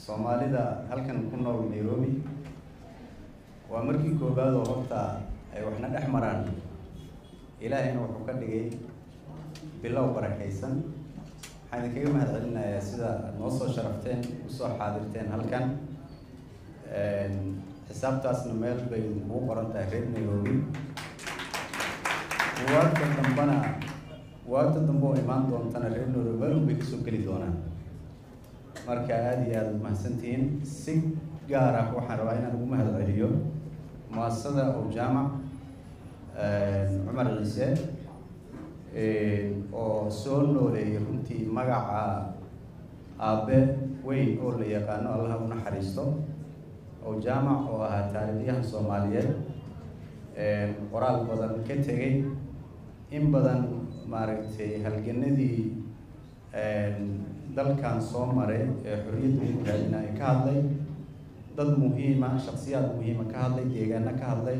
soomaalida halkan ku nool nairobi waa markii koobaad oo horta ay waxna dhex maraan ilaahayna wuxuu ka dhigay bilow barakaysan waxaan idinkaga mahad celinayaa sida aad noo soo sharafteen usoo xaadirteen halkan xisaabtaasna meel bay idinkugu qoran tahay reer nairobi waagta dambana waagta dambe oo imaan doontana reer nairobi meel un bay kasoo geli doonaan marka aada iyo aada umahadsantihiin si gaar ah waxaan rabaa inaan ugu mahad celiyo muasasada ow jaamac cumar ciise oo soo nooleeyay runtii magaca aabe weyn oo la yaqaano allaha u naxariisto ow jaamac oo ahaa taariikhyahan soomaaliyeed qoraal badan ka tegay in badan maaragtay halganadii dalkan soo maray ee xorriyadda ugu raadina ay ka hadlay dad muhiima shaksiyaad muhiima ka hadlay deegaano ka hadlay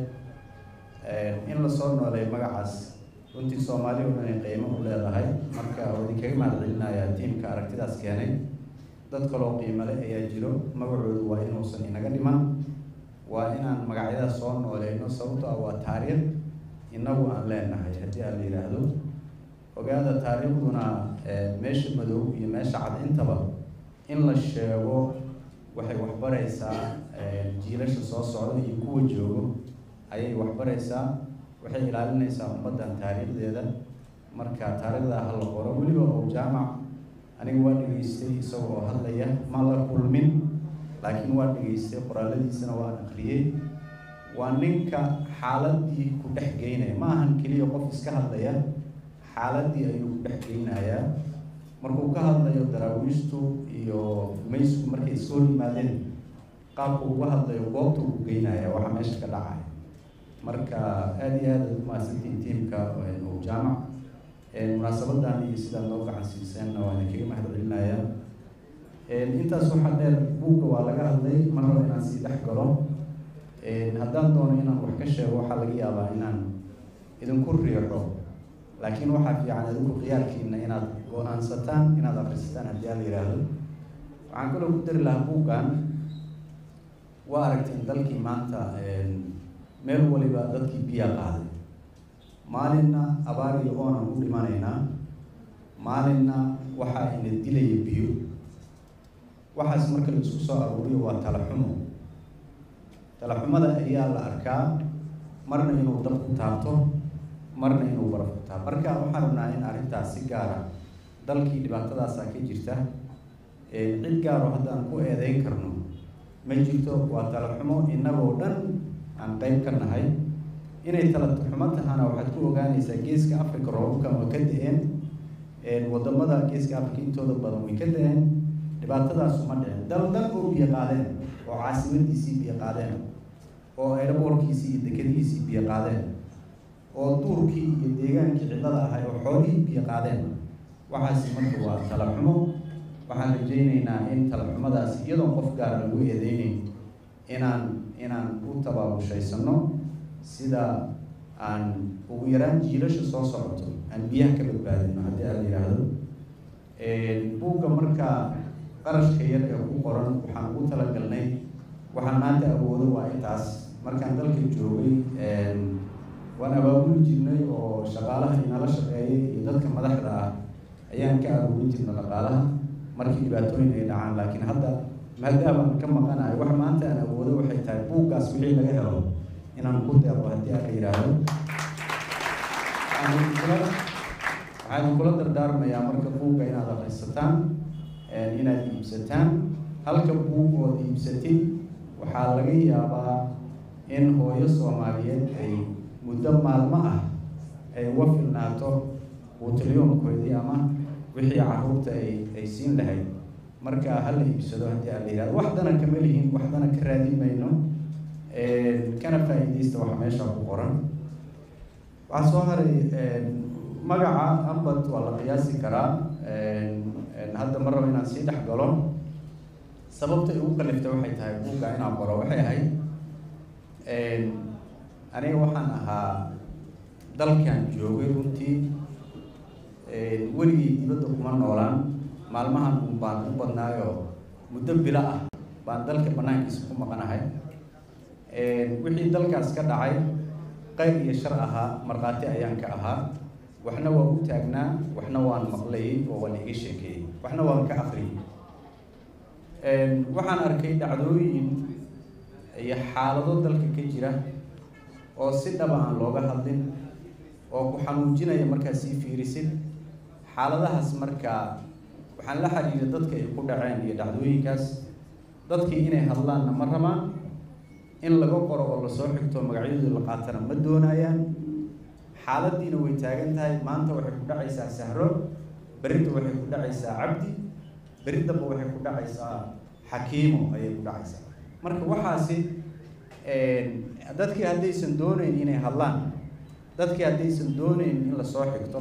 in lasoo nooleey magacaas runtii soomaali oo dhan ay qiimo u leedahay marka oo idinkaga mahad celinayaa tiimka aragtidaas keenay dad kaloo qiimo leh ayaa jiro magacoodu waa inuusan inaga dhiman waa inaan magacyadaas soo nooleyno sababto ah waa taariikh inagu aan leenahay haddii aan la yidhaahdo ogaada taariikhduna meesha madow iyo meesha cad intaba in la sheego waxay waxbaraysaa jiilasha soo socda iyo kuwa joogo ayay waxbaraysaa waxay ilaalinaysaa ummaddan taariikhdeeda marka taariikhdaa ha la qoro weliba oo jaamac aniga waa dhegaystay isaga oo hadlaya ma la kulmin laakiin waa dhegaystay qoraaladiisana waan akriyey waa ninka xaaladii ku dhex geynaya ma ahan keliya qof iska hadlaya xaaladii ayuu ku dhex geynayaa markuu ka hadlayo daraawiishtu iyo maysku markay iska hor yimaadeen qaabku uga hadlayo goobta uu geynaya waxa meesha ka dhacaya marka aada iyo aada umahadsantiin tiimka ow jaamac munaasabadan iyo sidaad noo gacan siiseenna waa idinkaga mahad celinaya intaas waxaa dheer buugga waa laga hadlay mar raba inaan sii dhex galo haddaan doono inaan wax ka sheego waxaa laga yaabaa inaan idinku riixo laakiin waxaa fiican idinku khiyaarkiina inaad go-aansataan inaad akrisataan haddii a la yidhaahdo waxaan kaloo ku dari lahaa buuggan waa aragteen dalkii maanta meel waliba dadkii biya qaaday maalinna abaar iyo oonan u dhimanaynaa maalinna waxaa ina dilaya biyo waxaas marka la isku soo aruuriyo waa talaxumo talaxumada ayaa la arkaa marna inuu dab ku taabto marna inuu baraf ku taabto marka waxaan rabnaa in arrintaas si gaara dalkii dhibaatadaasaa ka jirta cid gaaro haddaan ku eedeyn karno ma jirto waa talaxumo innagoo dhan aan qeyb ka nahay inay talaxumo tahana waxaad ku ogaanaysaa geeska africa roobabkan waa ka da-een wadamada geeska africa intooda badan way ka da-een dhibaatadaas uma dhicin dal dal oo biyo qaadeen oo caasimadiisii biyo qaadeen oo aeroboorkiisii iyo dekadihiisii biyo qaadeen oo duurkii iyo deegaankii cidlada ahay oo xoolihii biyo qaadeen waxaasi marka waa talaxumo waxaan rajaynaynaa in talaxumadaas iyadoon qof gaara lagu eedeyneyn inaan inaan u tabaabushaysanno sida aan ugu yaraan jiilasha soo socoto aan biyaha ka badbaadino haddii aan la yidhaahdo buugga marka qarashka yar ee ku qoran waxaan ugu talagalnay waxaan maanta awoodo waa intaas markaan dalka joogay waan abaabuli jirnay oo shaqaalaha inala shaqeeyay iyo dadka madaxda ah ayaan ka aruurin jirna dhaqaalaha markii dhibaatooyin ay dhacaan laakiin hadda maadaabaan ka maqanayo wax maanta aan awoodo waxay tahay buuggaas wixii laga helo inaan ku deeqo haddii aan la yidhaahdo waxaan kula dardaarmayaa marka buugga inaad akrisataan inaad iibsataan halka buug ood iibsatid waxaa laga yaabaa in hooyo soomaaliyeed ay muddo maalmo ah ay uga filnaato buutilyoonkoodii ama wixii caruurta ay ay siin lahayd marka hala iibsado haddii aan la yihahdo wax dana kama lihin wax dana ka raadin mayno kana faa-iideysta waxa meesha ku qoran waxaa soo haray magaca ambad waa la qiyaasi karaa hadda ma rabo inaan sii dhex galo sababta igu kaliftay waxay tahay buugga inaan qoro waxay ahayd aniga waxaan ahaa dalkan joogay runtii weligii dibadda kuma noolaan maalmahan un baan u badnaayo muddo bilo ah baan dalka banaankiisa ku maqanahay wixii dalkaas ka dhacay qayr iyo shar ahaa markhaati ayaan ka ahaa waxna waa u taagnaa waxna waan maqlayay oo waan iga sheekeeyey waxna waan ka akriyay waxaan arkay dhacdooyin iyo xaalado dalka ka jira oo si dhaba aan looga hadlin oo ku xanuujinaya markaa sii fiirisid xaaladahaas markaa waxaan la xiriiray dadka ay ku dhaceen iyo dhacdooyinkaas dadkii inay hadlaanna ma rabaan in laga qoro oo lasoo xigto magacyadooda la qaatana ma doonayaan xaaladiina way taagan tahay maanta waxay ku dhacaysaa sahro berrinta waxay ku dhacaysaa cabdi berri damba waxay ku dhacaysaa xakiimo ayay ku dhacaysaa marka waxaasi dadkii haddaysan dooneyn inay hadlaan dadkii haddaysan dooneyn in lasoo xigto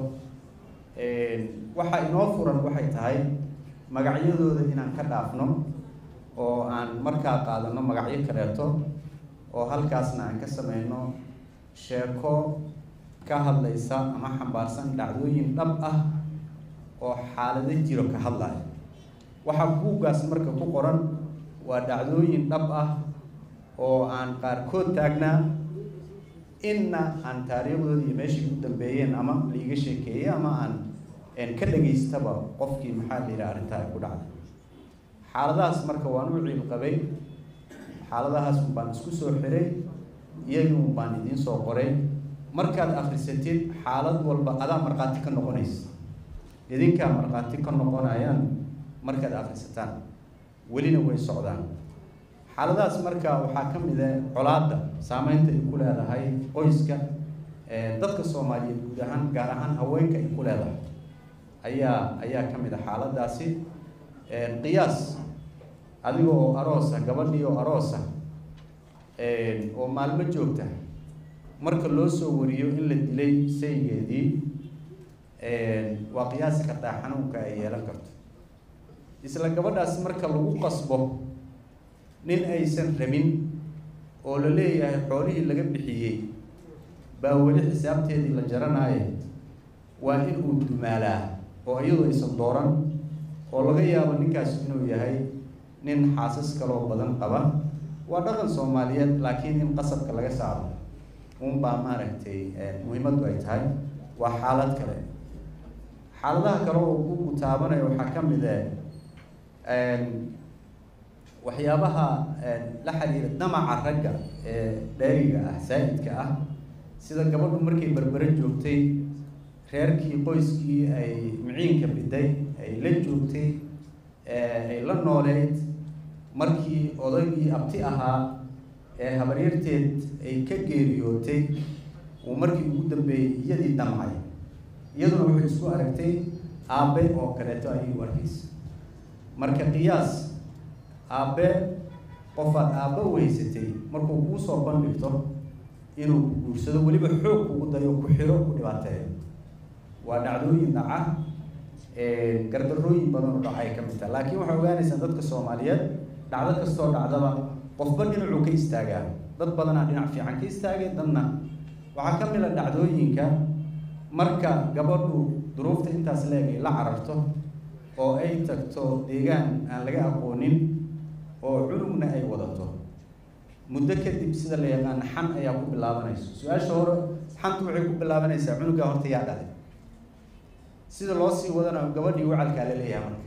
waxa inoo furan waxay tahay magacyadooda inaan ka dhaafno oo aan markaa qaadano magacyo kaleeto oo halkaasna aan ka sameyno sheeko ka hadlaysa ama xambaarsan dhacdooyin dhab ah oo xaalado jiro ka hadlaya waxaa buuggaas marka ku qoran waa dhacdooyin dhab ah oo aan qaarkood taagnaa inna aan taariikhdooda iyo meeshii ku dambeeyeen ama laiga sheekeeyey ama aan ka dhageystaba qofkii maxaa la yidhaha arrintaa ay ku dhacday xaaladahaas marka waan u ciil qabay xaaladahaas un baan isku soo xiray iyagii un baan idiin soo qoray markaad akrisatid xaalad walba adaa markhaati ka noqonaysa idinkaa markhaati ka noqonayaan markaad akrisataan welina way socdaan xaaladahaas marka waxaa ka mid ah colaadda saameynta ay ku leedahay qoyska dadka soomaaliyeed guud ahaan gaar ahaan haweenka ay ku leedahay ayaa ayaa ka mid ah xaaladaasi qiyaas adiga oo aroosa gabadhii oo aroosa oo maalmo joogta marka loo soo wariyo in la dilay saygeedii waa qiyaasi kartaa xanuunka ay yeelan karto isla gabadhaas marka lagu qasbo nin aysan rabin oo la leeyahay xoolihii laga bixiyey baa weli xisaabteedii la jaranaaye waa in uu dumaalaa oo iyadoo aysan dooran oo laga yaabo ninkaas inuu yahay nin xaasas kaloo badan qaba waa dhaqan soomaaliyeed laakiin in qasabka laga saaro unbaa maaragtay muhiimaddu ay tahay waa xaalad kale xaaladaha kale oo ku gutaabanaya waxaa ka mid ah waxyaabaha la xiriira damaca ragga ee dheeriga ah saa-idka ah sida gabadhu markay berbere joogtay reerkii qoyskii ay miciinka biday ay la joogtay ay la nooleyd markii odaygii abti ahaa ee habaryarteed ay ka geeriyootay uu markii ugu dambeeyey iyadii damcay iyaduna wuxuu isku aragtay aabe oo kaleeto ayay u arkaysa marka qiyaas aabe qofaad aabbe u haysatay markuu kuu soo bandhigto inuu ku guursado weliba xoog kugu dayo ku xiro ku dhibaateeyo waa dhacdooyin dhaca gardarooyin badan oo dhaca ay ka mid taha laakiin waxaa ogaanaysaa dadka soomaaliyeed dhacdo kastoo dhacdaba qofba dhinacuu ka istaagaa dad badanaa dhinac fiican ka istaagay dadna waxaa ka mid a dhacdooyinka marka gabadhu duruufta intaas leeg ay la cararto oo ay tagto deegaan aan laga aqoonin oo cunugna ay wadato muddo kadib sida la yaqaana xan ayaa ku bilaabanayso su-aasha hore xantu waxay ku bilaabanaysaa cunugaa horta yaa dhalay sida loo sii wadana gabadhii wacalkaa la leeyahay marka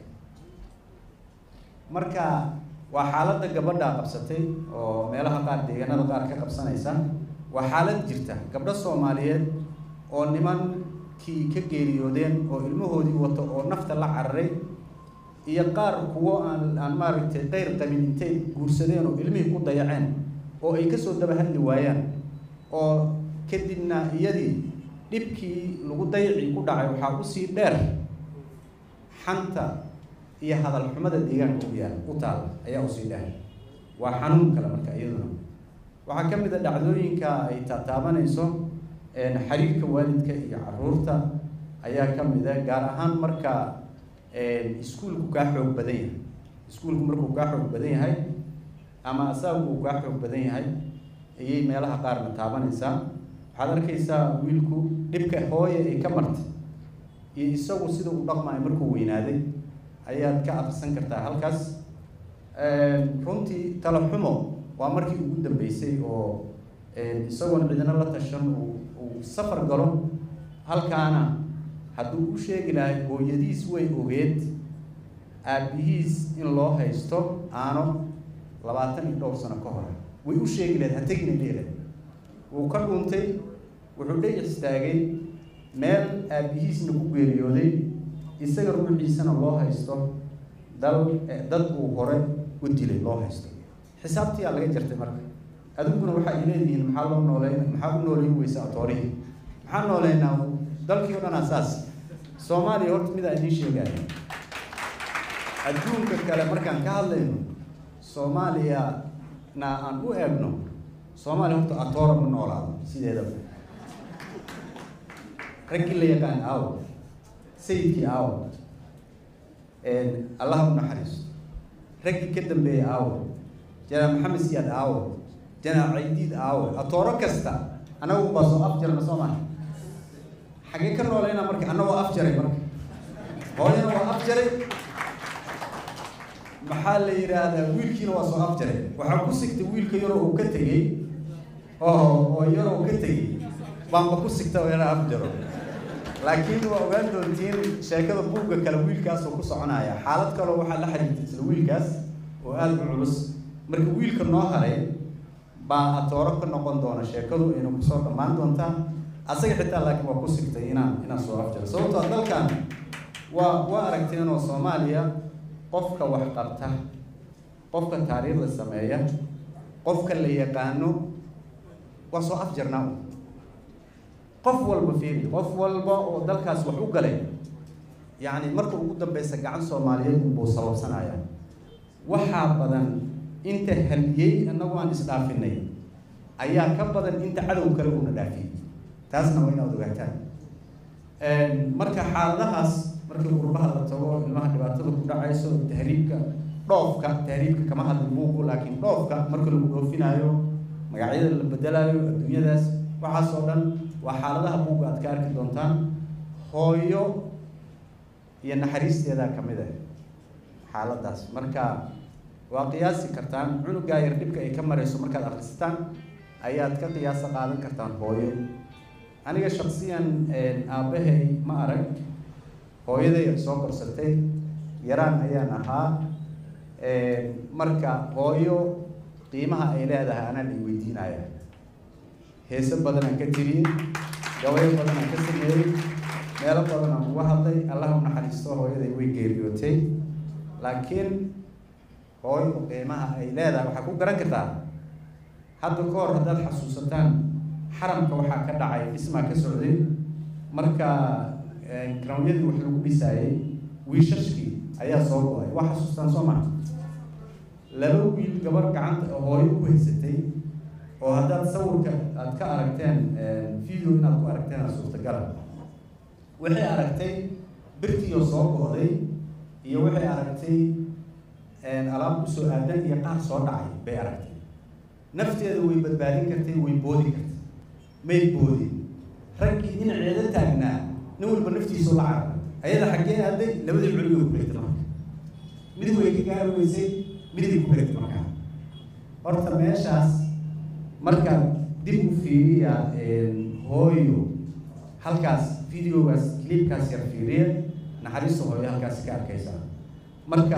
marka waa xaaladda gabadhaa qabsatay oo meelaha qaar deegaanada qaar ka qabsanaysa waa xaalad jirta gabdho soomaaliyeed oo nimankii ka geeriyoodeen oo ilmahoodii wato oo nafta la cararay iyo qaar kuwo aan aan maaragtay qeyr qabin intay guursadeen oo ilmihii ku dayaceen oo ay kasoo daba hadli waayaan oo kadibna iyadii dhibkii lagu dayacii ku dhacay waxaa usii dheer xanta iyo hadal xumada deegaanka u yaal u taal ayaa usii dheer waa xanuun kale marka iyaduna waxaa ka mid a dhacdooyinka ay taataabanayso xiriirka waalidka iyo caruurta ayaa ka mid a gaar ahaan marka iskuulku kaa xoog badan yahay iskuulku markuu kaa xoog badan yahay ama asagu uu kaa xoog badan yahay ayay meelaha qaarna taabanaysaa waxaad arkaysaa wiilku dhibka hooye ay ka martay iyo isagu sida u dhaqmaayo markuu weynaaday ayaad ka aqrisan kartaa halkaas runtii talo xumo waa markii ugu dambeysay oo isagoon cidina la tashan uu safar galo halkaana hadduu u sheegi lahay hooyadiis way ogeed aabihiis in loo haysto aano labaatan iyo dhowr sano ka hor way u sheegi lahayd ha tegina leelahay wuu ka dhuuntay wuxuu dhex istaagay meel aabihiisna ku geeriyooday isaga ruuxiisana loo haysto dal dad uu hore u dilay loo haysto xisaabtiyaa laga jartay marka adiguna waxa ay leedihiin maxaa loo nooleyn maxaa u nooleyn weysa atoorihii maxaa nooleynaa dalkii o dhan asaas soomaaliya horta midaa idiin sheegaya adduunka kale markaan ka hadlayno soomaaliya na aan u eegno soomaaliya horta atoora ma noolaado sideedaba raggii la yaqaan aawo sayidkii aawo allaha u naxariisto raggii ka dambeeyay aawo janaal maxamed siyaad aawo janaal caydiid aawo atooro kasta annagu baa soo afjarna soo maha xagee ka noolayna marka annagoo afjaray marka hooyana waa afjaray maxaa la yidhaahdaa wiilkiina waa soo afjaray waxaa ku sigtay wiilka yaroo uu ka tegey oo oo yaroo ka tegey baanba ku sigta ina afjaro laakiin waa ogaan doontiin sheekada buugga kale wiilkaasoo ku soconaya xaalad kaloo waxaa la xiriirta isla wiilkaas oo aada u culus marka wiilka noo haray baa atooro ka noqon doona sheekadu ayna kusoo dhammaan doontaa asaga xitaa laakiin waa ku sigtay inaan inaan soo afjaro sababtoo dalkan waa waa aragteenoo soomaaliya qofka wax qabta qofka taariikhda sameeya qofka la yaqaano waa soo afjarnaa qof walba fiiri qof walba oo dalkaas wax u galay yacni marka ugu dambeysa gacan soomaaliyeed unbuu sababsanaya waxaa badan inta haliyey annagu aan isdhaafinay ayaa ka badan inta cadow kale uuna dhaafiyey taasna waa inaad ogaataan marka xaaladahaas markii qurbaha la tago ilmaha dhibaatada ku dhacayso tahriibka dhoofka tahriibka kama hadli buugu laakiin dhoofka marka lagu dhoofinaayo magacyada la bedelaayo adduunyadaas waxaas oo dhan waa xaaladaha buugga aad ka arki doontaan hooyo iyo naxariisteedaa ka mid ah xaaladaas marka waa qiyaasi kartaan cunugaa yar dhibka ay ka marayso markaad akhrisataan ayaad ka qiyaasa qaadan kartaan hooyo aniga shaksiyan aabbahay ma arag hooyaday ay soo korsatay yaraan ayaan ahaa marka hooyo qiimaha ay leedahay anaan i weydiinaya heese badanaan ka tiriyey gabayo badanaan ka sameeyey meelo badanaan uga hadlay allah u naxariisto hooyaday way geeriyootay laakiin hooyo qiimaha ay leedahay waxaa ku garan kartaa hadda ka hor haddaad xasuusataan xaramka waxaa ka dhacay dhismaa ka socday marka garawyadii wax lagu dhisaayey wiishashkii ayaa soo go-ay waa xasuustaan soo maa laba wiil gabar gacanta hooyo ku haysatay oo haddaad sawirka aad ka aragteen video inaad ku aragteen aa suurtagala waxay aragtay birtiioo soo go-day iyo waxay aragtay alaab kusoo aadan iyo qaar soo dhacay bay aragtay nafteeda way badbaadin kartay way boodi kartay may boodin raggii dhinaceeda taagnaa nin walba naftiisu la carara ayada xaggee aaday labadii culigo ku regtay marka mid way ka gaari weysay miday ku regtay markaa horta meeshaas markaad dib u fiiriya hooyo halkaas videogaas clipkaas yar fiiriya naxariista hooyo halkaas ka arkaysaa marka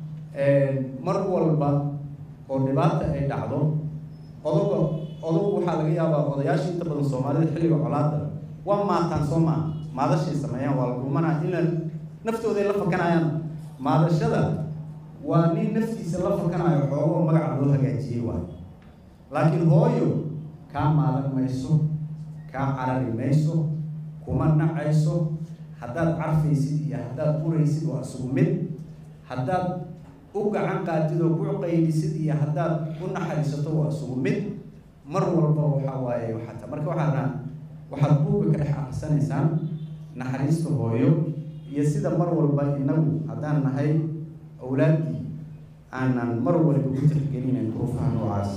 mar walba oo dhibaata ay dhacdo odoga odogu waxaa laga yaabaa odayaasha inta badan soomaalida xilliga colaada waa maataan soo maa maadashay sameeyaan waa la dhuumanaa ina naftooday la fakanayaan maadashada waa nin naftiisa la fakanayo xoogoo magaca loo hagaajiyey waayo laakiin hooyo kaa maadan mayso kaa carari mayso kuma nacayso haddaad carfaysid iyo haddaad uraysid waa isugu mid haddaad u gacan qaadid oo ku qaylisid iyo haddaad u naxariisato waa isugu mid mar walba waxa waaye waxata marka waxaa dhaa waxaad buugga ka dhex akhrisanaysaan naxariista hooyo iyo sida mar walba inagu haddaan nahay awlaaddii aanan mar walba u tixgelinayn duruufaha noocaas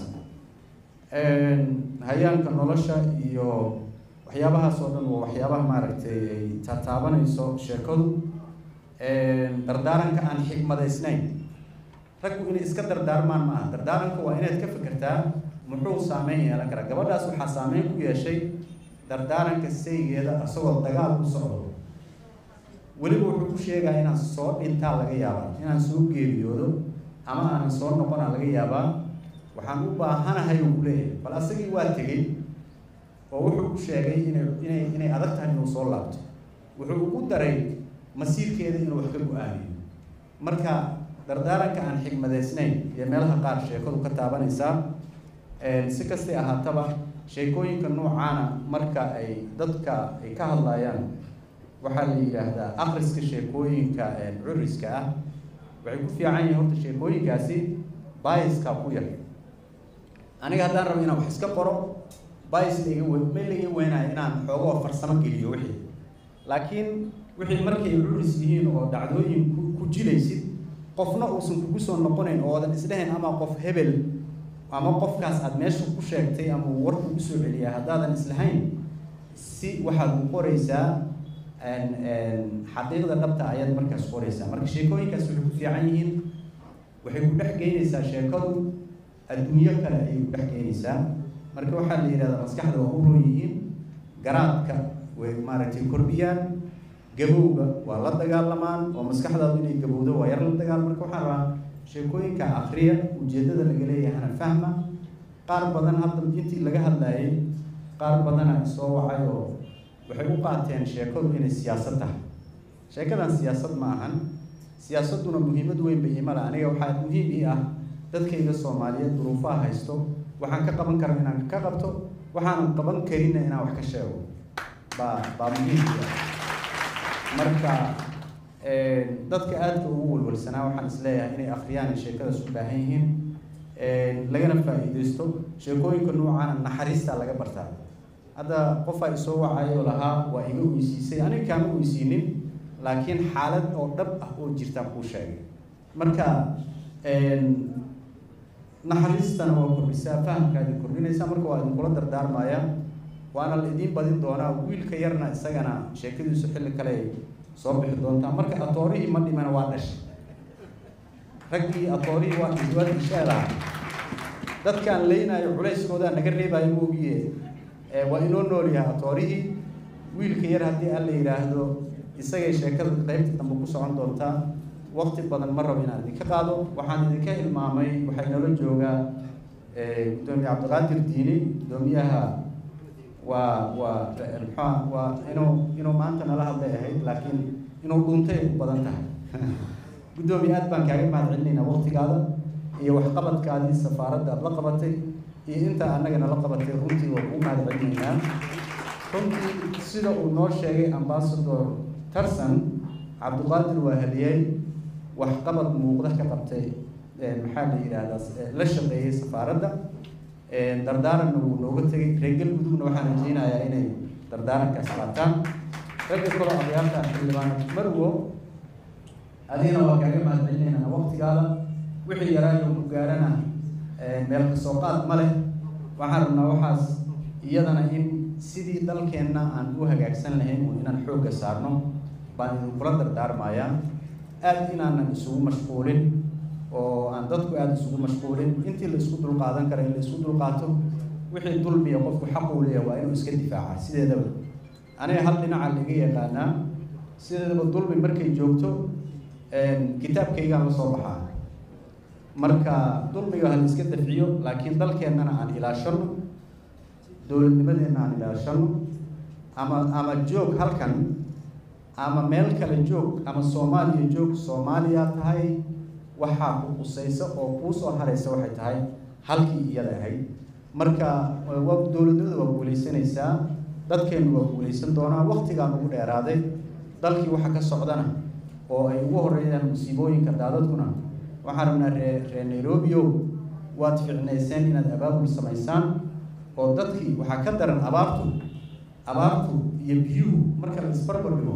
hayaanka nolosha iyo waxyaabahaas oo dhan waa waxyaabaha maaragtay ay taataabanayso sheekadu dardaaranka aan xikmadaysnayn raggu inay iska dardaarmaan maaha dardaaranka waa inaad ka fikirtaa muxuu saameyn yeelan karaa gabadhaas waxaa saameyn ku yeeshay dardaaranka saygeeda isagoo dagaal ku socdo weliba wuxuu ku sheegaa inaan soo dhintaa laga yaabaa inaan soo geeriyoodo ama aanan soo noqona laga yaabaa waxaan u baahanahay uu kuleeyahay bal asagii waa tegey oo wuxuu ku sheegay inay inay inay adag tahay inuu soo laabto wuxuu ugu daray masiirkeeda inuu wax ka go-aamiyo marka dardaaranka aan xigmadeysnayn iyo meelaha qaar sheekadu ka taabanaysaa si kastay ahaataba sheekooyinka noocaana marka ay dadka ay ka hadlayaan waxaa la yidhaahdaa akriska sheekooyinka curiska ah waxay ku fiican yihiin horta sheekooyinkaasi biaska ku yar aniga haddaan rabo inaan wax iska qoro bias laiga we ma laiga weynayo inaan xoogoo farsamo geliyo wixii laakiin wixii markay curis yihiin oo dhacdooyin ku ku jilaysid qofna uusan kugu soo noqonayn oo odan isdhahayn ama qof hebel ama qofkaas aada meesha ku sheegtay ama uu war kugu soo celiyaa haddaadan islahayn si waxaad u qoraysaa xaqiiqda dhabta ayaad markaas qoraysaa marka sheekooyinkaas waxay ku fiican yihiin waxay ku dhex geynaysaa sheekadu adduunyo kale ayay ku dhex geynaysaa marka waxaa la yidhahdaa maskaxda waa u roon yihiin garaadka way maaragtay kordhiyaan gabowga waa la dagaalamaan oo maskaxdaadu inay gabowdo waa yar la dagaal marka waxaan rabaa sheekooyinka akriya ujeeddada laga leeyahana fahma qaar badan hadda intii laga hadlayay qaar badana soo wacay oo waxay u qaateen sheekadu inay siyaasad tahay sheekadan siyaasad ma ahan siyaasadduna muhiimad weyn ba iimala aniga waxaa muhiim ii ah dadkayga soomaaliyeed duruufaha haysto waxaan ka qaban kara inaan ka qabto waxaanan qaban karinna inaan wax ka sheego baa baa muhiim ii ah marka dadka aadka ugu walwalsanaa waxaan isleeyahay inay akhriyaan ay sheekadaas u baahan yihiin lagana faa'iidaysto sheekooyinka noocaana naxariista laga bartaa hadda qofaa isoo wacay oo lahaa waa iga oysiisay aniga kaama oysiinin laakiin xaalad oo dhab ah oo jirtaa kuu sheegay marka naxariistana waa kordhisaa fahamkaadi kordhinaysaa marka waa idinkula dardaarmaya waana la idiin badin doonaa wiilka yarna isagana sheekadiisu xilli kale ay soo bixi doontaa marka atoorihii ma dhimana waa dhashay raggii atoorihii waa waa disheelaha dadkaan leynaayo culayskoodaa naga reebaayo moogiye waa inoo nool yahay atoorihii wiilka yar haddii aan la yidhaahdo isagay sheekada qaybta dambe ku socon doontaa waqti badan ma rabo inaan idinka qaado waxaan idinka hilmaamay waxay nala joogaa gudoomiye cabdiqaadir diini gudoomiyaha waa waa muxua waa inuu inuu maanta nala hadlay ahayd laakiin inuu dhuuntay ay u badan tahay guddoomiye aad baan kaaga mahad celinaynaa waqtigaada iyo waxqabadkaadii safaaradda aada la qabatay iyo inta annaga nala qabatay runtii waa kuu mahad celinaynaa runtii sida uu noo sheegay ambassador tarson cabdiqaadir waa haliyey waxqabad muuqda ka qabtay maxaa la yidhaahdaa la shaqeeyey safaaradda dardaaranna wuu nooga tegay reer galmudugna waxaan rajeynayaa inay dardaarankaas qaataan ragga kaloo abayaarta xildhibaanad marwo adigana waa kaaga mahad celinaynaa waqtigaada wixii yaraayo ku gaarana meel kasoo qaad ma leh waxaan rabnaa waxaas iyadana in sidii dalkeenna aan u hagaagsan lahayn uun inaan xoogga saarno baan idinkula dardaarmayaa aad inaanan isugu mashquulin oo aan dadku aada isugu mashquulin intii la isku dulqaadan kara in la isku dulqaato wixii dulmiya qofku xaquu leeyahay waa inuu iska difaaca sideedaba aniga hal dhinaca laga yaqaanaa sideedaba dulmi markay joogto kitaabkaygaan la soo baxaa marka dulmiga hal iska dafciyo laakiin dalkeennana aan ilaashano dowladnimadeenna aan ilaashano ama ama joog halkan ama meel kale joog ama soomaaliya joog soomaaliya tahay waxaa ku qusaysa oo kuu soo haraysa waxay tahay halkii iyada ahayd marka waa dowladnimada waa guulaysanaysaa dadkeennu waa guulaysan doonaa waqtigaan ugu dheeraaday dalkii waxa ka socdana oo ay ugu horeeyaan musiibooyinka daadadkuna waxaan rabnaa ree ree nairobio waad ficnayseen inaad abaabul samaysaan oo dadkii waxaa ka daran abaartu abaartu iyo biyuhu marka la isbarbar dhigo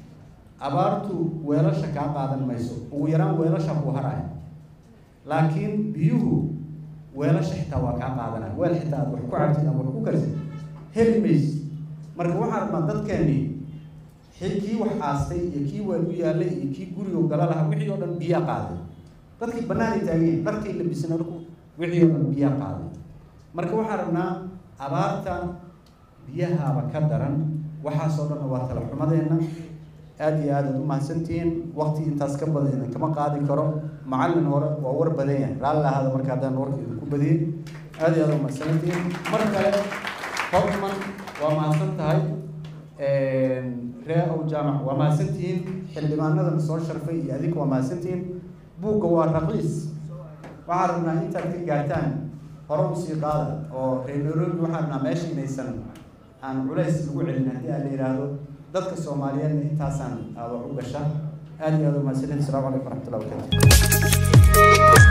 abaartu weelasha kaa qaadan mayso ugu yaraan weelasha kuu haraya laakiin biyuhu weelasha xitaa waa kaa qaadanaya weel xitaa aad wax ku cabtid ama wax ku karsid heli maysid marka waxaan rabnaa dadkeennii kii wax aastay iyo kii weel u yaallay iyo kii guriga gala lahaa wixii oo dhan biyaa qaaday dadkii banaanay taageen dharkay labisana wixii oo dhan biyaa qaaday marka waxaan rabnaa abaarta biyahaaba ka daran waxaasoo dhanna waa tala xumadeenna aada iyo aad aad u mahadsantihiin waqti intaas ka badan idinkama qaadi karo macallin hore waa war badan yahay raalli ahaada marka haddaan warka idinku badiyey aada iyo aad u mahadsantihiin mar kale hofman waa mahadsan tahay ree ow jaamac waa mahadsantihiin xildhibaanadana soo sharfay iyo adinka waa mahadsantihiin buugga waa raqiis waxaan rabnaa intaad ka gaartaan hore usii qaada oo reer nairobi waxaan rabnaa meesha inaysan aan culays lagu celin haddii aan la yidhaahdo dadka soomaaliyeedna intaasaan wax u gasha aada iyo aada u mahadsantihiin asalaamu calaykum waraxmatullahi wabarakatu